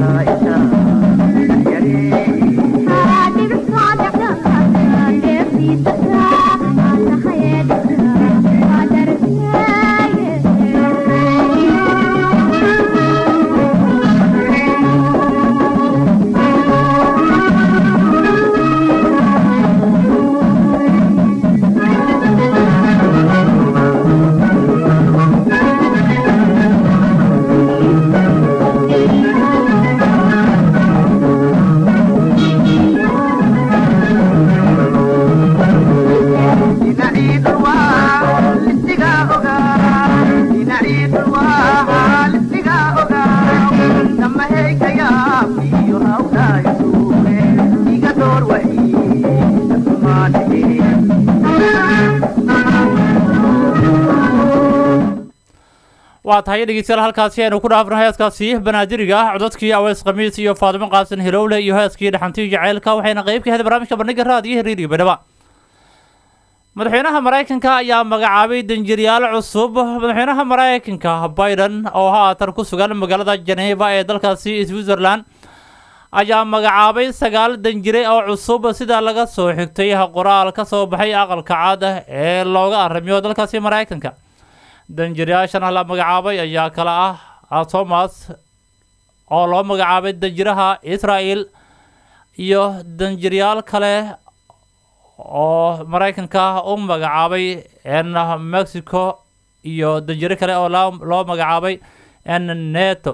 waa tahay dhegeystayaal halkaasi aynu ku dhaafno heeskaasi banaadiriga ah codadkii aweys khamiis iyo faadimo qaasin hilowle iyo heeskii dhaxantii jaceylka waxayna qayb ka ahayd barnaamijka bandhiga raadiyo hiriiriga badhaba madaxweynaha maraykanka ayaa magacaabay danjiryaal cusub madaxweynaha maraykanka biden oo haatan ku sugan magaalada geneva ee dalkaasi switzerland ayaa magacaabay sagaal danjire oo cusub sida laga soo xigtay qoraal ka soo baxay aqalka cad ee looga arrimiyo dalkaasi maraykanka danjirayaashan la magacaabay ayaa kale ah thomas oo loo magacaabay danjiraha israel iyo danjiryaal kale oo maraykanka u magacaabay n mexico iyo danjiro kale oo loo magacaabay n neto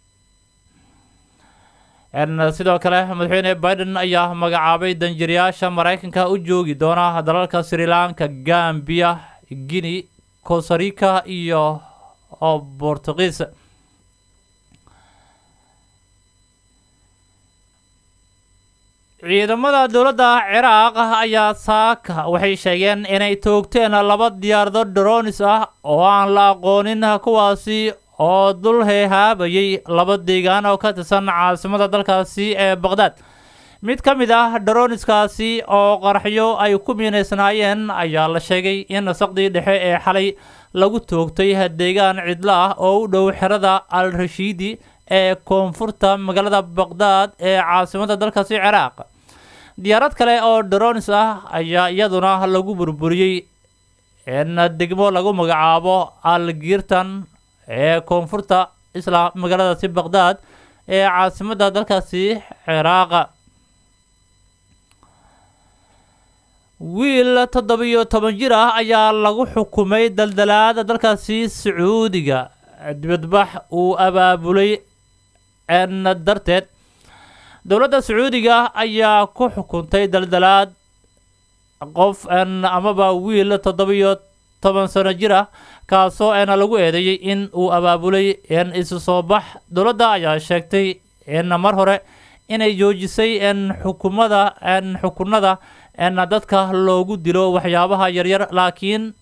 n sidoo kale madaxweyne biden ayaa magacaabay danjirayaasha maraykanka u joogi doona dalalka sri lanka gambia guinea cosarica iyo oo bortugiis ciidamada dowladda ciraaq ayaa saaka waxay sheegeen inay toogteen laba diyaarado dronis ah oo aan la aqoonin kuwaasi oo dul heehaabayay laba deegaan oo ka tirsan caasimada dalkaasi ee baqdaad mid ka mid ah droniskaasi oo qaraxyo ay ku miinaysnaayeen ayaa la sheegay in saqdii dhexe ee xalay lagu toogtay deegaan cidlo ah oo u dhow xerada al rashiidi ee koonfurta magaalada baqdaad ee caasimada dalkaasi ciraaq diyaarad kale oo dronis ah ayaa iyaduna lagu burburiyey in degmo lagu magacaabo al giirtan ee koonfurta isla magaaladaasi baqdaad ee caasimada dalkaasi ciraaqa wiil toddobiyo toban jir ah ayaa lagu xukumay daldalaada dalkaasi sacuudiga dibadbax uu abaabulay n darteed dowladda sacuudiga ayaa ku xukuntay daldalaad qof n amaba wiil toddobiyo toban sano jir ah kaasoo n lagu eedeeyey in uu abaabulay n isu soo bax dowladda ayaa sheegtay n mar hore inay joojisay n xukumada n xukunada n dadka loogu dilo waxyaabaha yaryar laakiin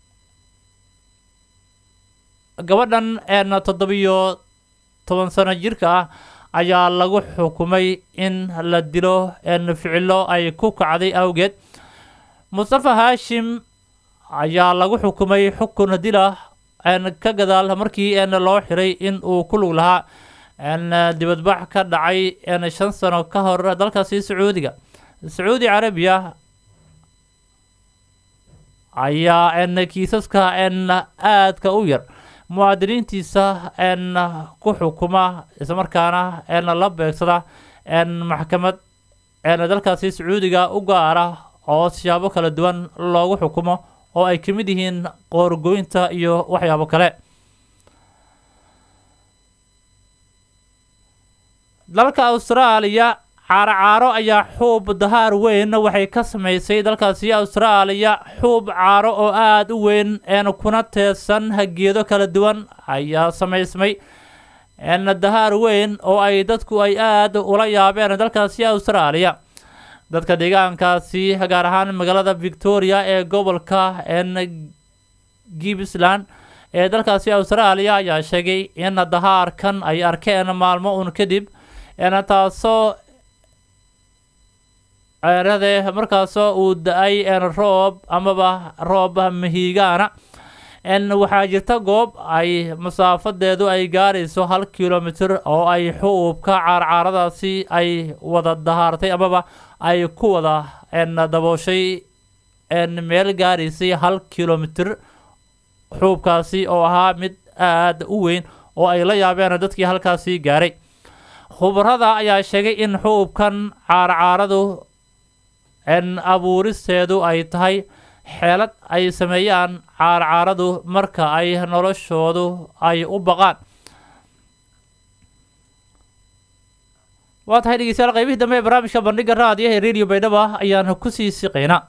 gabadhan n toddobiyo toban sano jirka ah ayaa lagu xukumay in la dilo n ficilo ay ku kacday awgeed mustafa haashim ayaa lagu xukumay xukun dila n ka gadaal markii n loo xiray in uu ku lug lahaa n dibadbax ka dhacay n shan sano ka hor dalkaasi sacuudiga sacuudi carabiya ayaa n kiisaska n aadka u yar muwaadiniintiisa n ku xukuma islamarkaana n la beegsada n maxkamad n dalkaasi sacuudiga u gaara oo siyaabo kala duwan loogu xukumo oo ay ka mid yihiin qoorgoynta iyo waxyaabo kale dalka austraaliya caaro caaro ayaa xuub dahaar weyn waxay ka samaysay dalkaasi austraaliya xuub caaro oo aada u weyn een kuna teedsan geedo kala duwan ayaa samaysmay n dahaar weyn oo ay dadku ay aada ula yaabeen dalkaasi austraaliya dadka deegaankaasi gaar ahaan magaalada victoria ee gobolka n gippsland ee dalkaasi austraaliya ayaa sheegay in dahaarkan ay arkeen maalmo un kadib n taasoo ceerade markaasoo uu da-ay roob amaba roob mahiigaana n waxaa jirta goob ay masaafadeedu ay gaarayso hal kilomitr oo ay xuubka caarcaaradaasi ay wada dahaartay amaba ay ku wada n dabooshay n meel gaaraysay hal kilomitr xuubkaasi oo ahaa mid aada u weyn oo ay la yaabeen dadkii halkaasi gaaray khubarada ayaa sheegay in xuubkan caarcaaradu n abuuristeedu ay tahay xeelad ay sameeyaan caarcaaradu marka ay noloshoodu ay u baqaan waa tahay dhegeystayaal qaybihii dambe ee barnaamijka bandhiga raadiyaha ee radio baydhaba ayaan kusii siqaynaa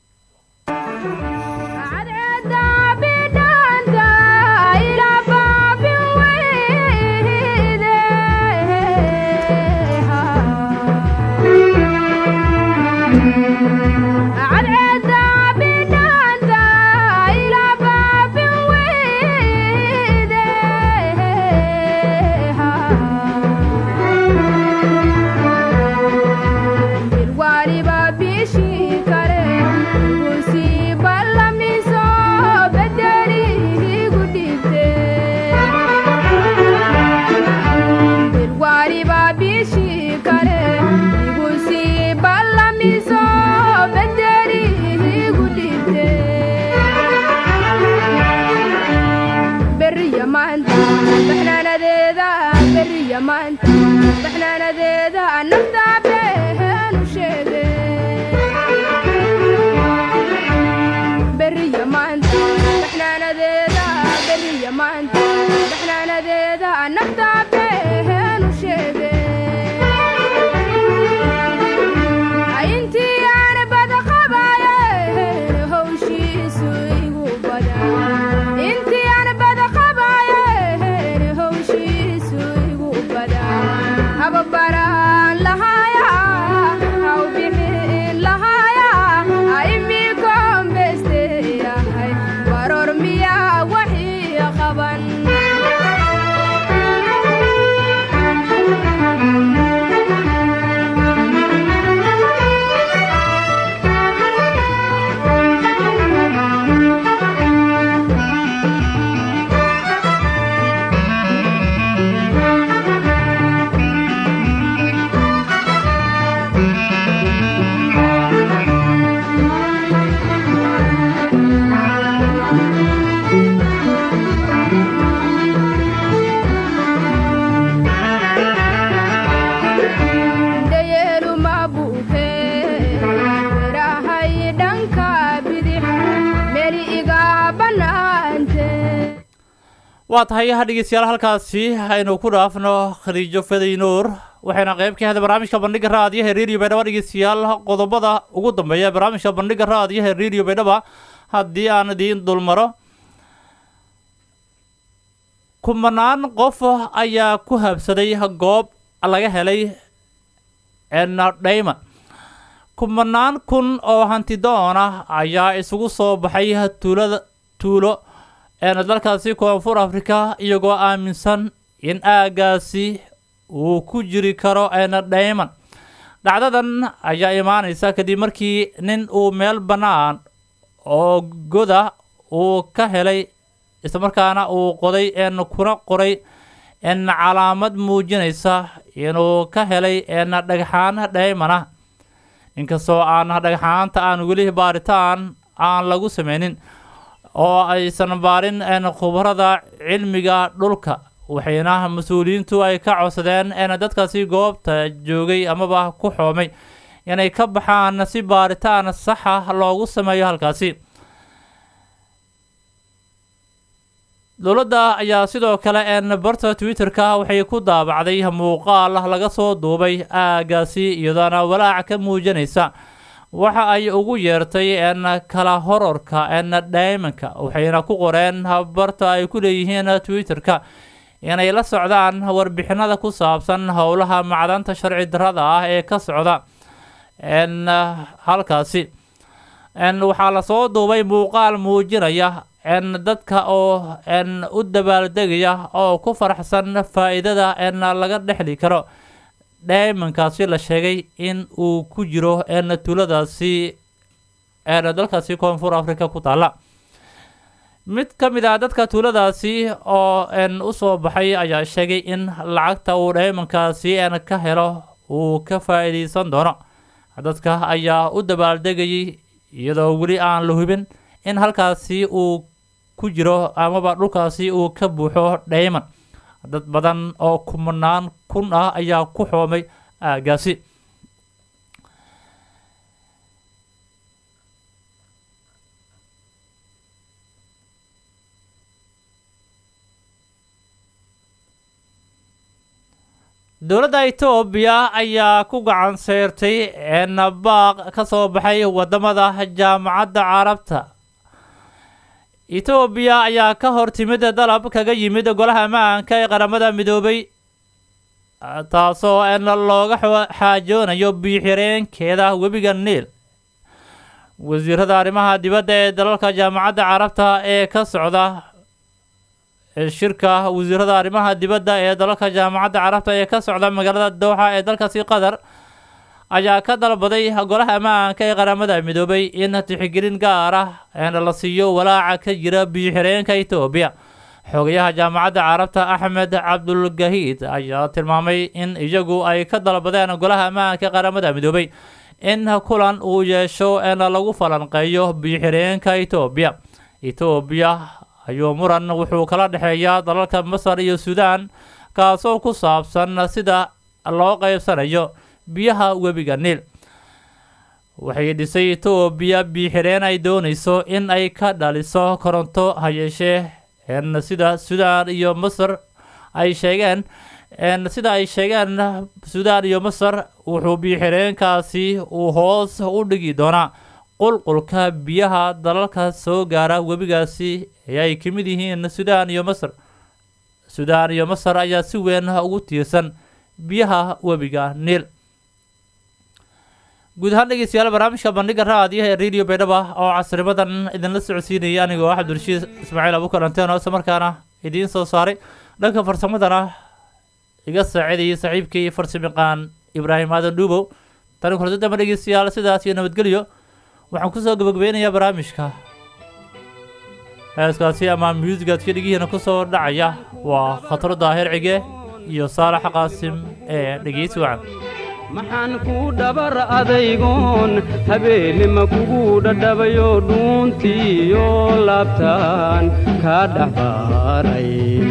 waa tahay ha dhegeystayaal halkaasi aynu ku dhaafno khadiijo faday nuur waxayna qayb ka heda barnaamijka bandhiga raadiyaha radio baydhaba dhegeystayaal qodobada ugu dambeeya barnaamijka bandhiga raadiyaha radio baydhaba haddii aan idiin dulmaro kumanaan qof ayaa ku habsaday goob laga helay dhayman kumanaan kun oo hantidoon ah ayaa isugu soo baxay tuulada tuulo dalkaasi koonfur africa iyagoo aaminsan in aagaasi uu ku jiri karo dhayman dhacdadan ayaa imaaneysa kadib markii nin uu meel bannaan oo goda uu ka helay islamarkaana uu qoday kuna qoray calaamad muujinaysa inuu ka helay dhagxaan dhayman ah inkastoo aan dhagxaanta aan weli baaritaan aan lagu sameynin oo aysan baarin khubarada cilmiga dhulka waxayna mas-uuliyiintu ay ka codsadeen dadkaasi goobta joogay amaba ku xoomay inay ka baxaan si baaritaan saxa loogu sameeyo halkaasi dowladda ayaa sidoo kale barta twitter-ka waxay ku daabacday muuqaal laga soo duubay aagaasi iyadoona walaac ka muujinaysa waxa ay ugu yeertay kala hororka dhaymanka waxayna ku qoreen barta ay ku leeyihiin twitter-ka inay la socdaan warbixinada ku saabsan howlaha macdanta sharci darada ah ee ka socda halkaasi waxaa lasoo duubay muuqaal muujinaya dadka oo u dabaaldegaya oo ku faraxsan faa-iidada laga dhexli karo dhaymankaasi la sheegay in uu ku jiro tuuladaasi dalkaasi koonfur africa ku taala mid ka mid ah dadka tuuladaasi oo n u soo baxay ayaa sheegay in lacagta uu dhaymankaasi n ka helo uu ka faa'iidaysan doono dadka ayaa u dabaaldegayay iyadoo weli aan la hubin in halkaasi uu ku jiro amaba dhulkaasi uu ka buuxo dhayman dad badan oo kumanaan kun ah ayaa ku xoomay aagaasi dowladda etoobiya ayaa ku gacan seyrtay baaq ka soo baxay wadamada jaamacadda carabta etoobiya ayaa ka hor timid dalab kaga yimid golaha ammaanka ee qaramada midoobay taasoo n looga xaajoonayo biixireenkeeda webiga niil wasiirada arrimaha dibadda ee dalalka jaamacadda carabta ee ka socda shirka wasiirada arrimaha dibadda ee dalalka jaamacadda carabta ee ka socda magaalada dooxa ee dalkaasi qatar ayaa ka dalbaday golaha ammaanka ee qaramada midoobay in tixgelin gaar ah la siiyo walaaca ka jira biyo-xireenka etoobiya xogayaha jaamacadda carabta axmed cabdulgahiid ayaa tilmaamay in iyagu ay ka dalbadeen golaha ammaanka ee qaramada midoobay in kulan uu yeesho en lagu falanqeeyo biyo-xireenka etoobiya etoobiya ayuu muran wuxuu kala dhexeeyaa dalalka masar iyo suudaan kaasoo ku saabsan sida loo qeybsanayo biyaha webiga niil waxay dhisay etoobiya biyo-xireen ay doonayso in ay ka dhaliso koronto hayeeshee n sida suudaan iyo masar ay sheegeen n sida ay sheegeen suudaan iyo masar wuxuu biyo-xireenkaasi uu hoos u dhigi doonaa qulqulka biyaha dalalka soo gaara webigaasi ee ay ka mid yihiin suudaan iyo masar suudaan iyo masar ayaa si weyn ugu tiirsan biyaha webiga niil guud ahaan dhegeystayaal barnaamijka bandhiga raadiyaha ee radio baydhaba oo casrimadan idinla socodsiinayay anigoo ah cabdirashiid ismaaciil abukalanteen oo isla markaana idiin soo saaray dhanka farsamadana iga saacidayay saaxiibkii farsamayaqaan ibraahim aadan dhuubow tani kulanta damba dhegeystayaal sidaas iyo nabadgelyo waxaan kusoo gabagabeynayaa barnaamijka heeskaasi ama muusigaadka dhegihiina kusoo dhacaya waa khatro daahir cige iyo saalax qaasim ee dhegeysi wacan maxaan ku dhabar adaygoon habeenima kugu dhadhabayo dhuuntiiyo laabtaan kaa dhaxbaaray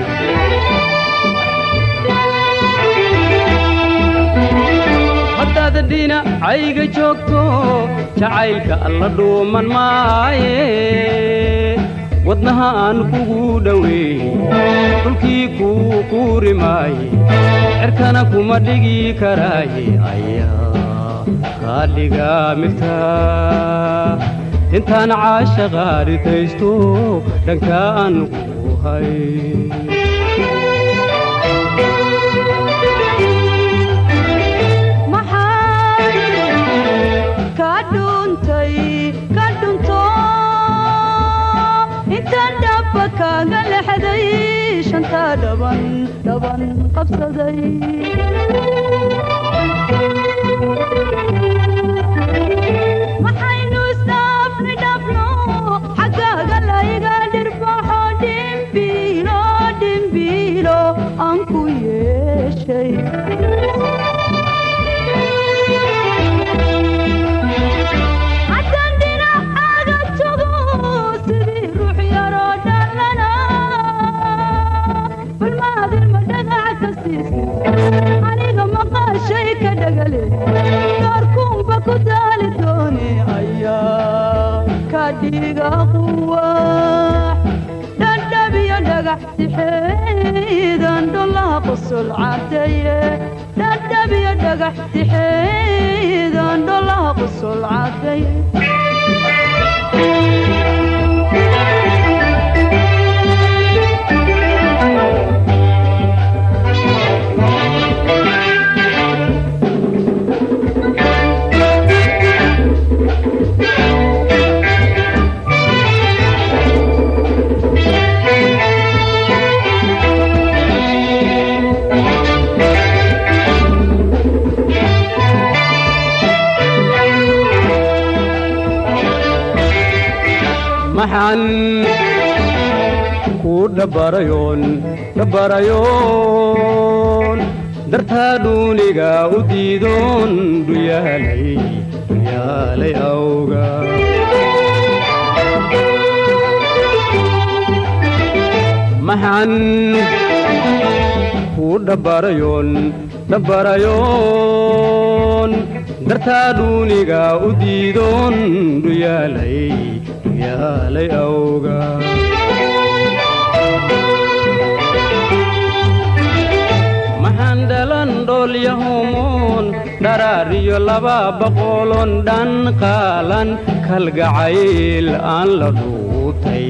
haddaad dhinacayga joogto jacaylka alla dhuuman maaye wadnaha aan kugu dhoweey dhulkii kuu quuri maaye cerkana kuma dhigi karaaye ayaa kaa dhiga migtaa intaan caashaqa ritaysto dhanka aan ku hay kaaga lexday shanta dhaban dhaban qabsaday maxaynu isdhaafni dhabno xaggaaga layga dhirbaxo dhimbiilo dhimbiilo aan ku yeeshay aniga maqaashay ka dhagale doorkuunba ku daali doone ayaa ka dhiga quwax dhandhabiyo dhagax tixeedan dholaha qosol cadeeye dhandhabiyo dhagax tixeedan dholaha qosol cadeeye maxaan dhabarayoon dhabarayoon dartaa dhuuniga u diidoon dhuyaalay dhuyaalay awga maxan ku dhabarayoon dhabarayoon dartaa dhuuniga u diidoon dhuyaalay dhuyaalay awga maxaan dhalan dhoolyahomoon dharaariyo laba boqolon dhan qaalan kalgacayl aan la dhuutay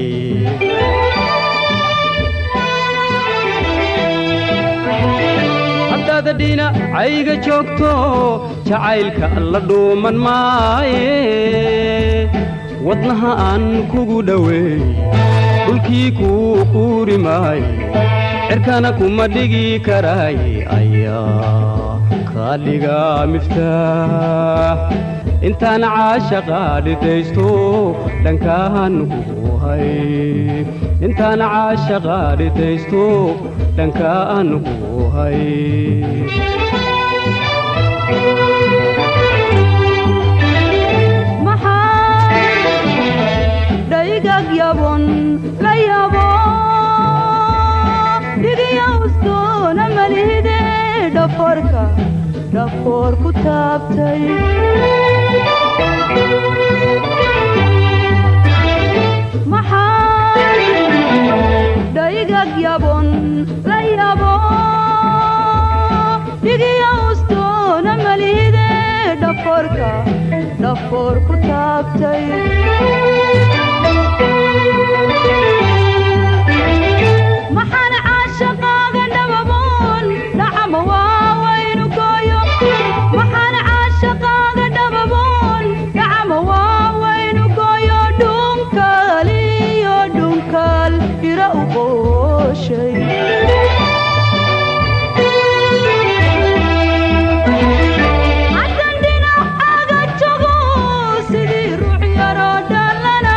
haddaad dhinacayga joogto jacaylka la dhuuman maaye wadnaha aan kugu dhoweey dhulkii kuu quuri maaye cirkana kuma dhigi karaaye ayaa kaa dhiga miftaax intaan caashaqa dhidaysto dhankaan ku hay intaan caashaqa dhidaysto dhankaan ku hay dhaygag yabon la yabo dhigiyawstoona malihide dhafoorka dhafoor ku taabtay dhaygag yabon la yabo dhigiyawstoona malihide dhafoorka dhafoor ku taabtay maxaan caashaqaaga dhababoon dhacama waawaynu gooyo maxaan caashaqaaga dhababoon dhacama waawaynu gooyo dhunkaal iyo dhunkaal ira u qooshay haddan dhinacaaga jogo sidii ruux yaroo dhallana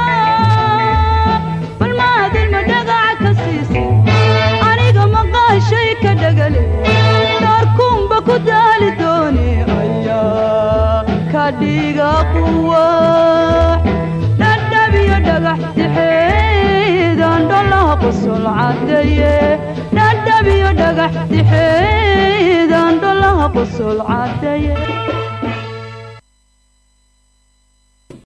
bal maadilma dhagaca ka siisay aniga maqaashay ka dhagale dhaarkuunba ku daali dooni ayaa ka dhiga quwax dhadhabiyo dhagax dixeedan dholaha qosol caddaye dhadhabiyo dhagax dixeedan dholaha qosol caddaye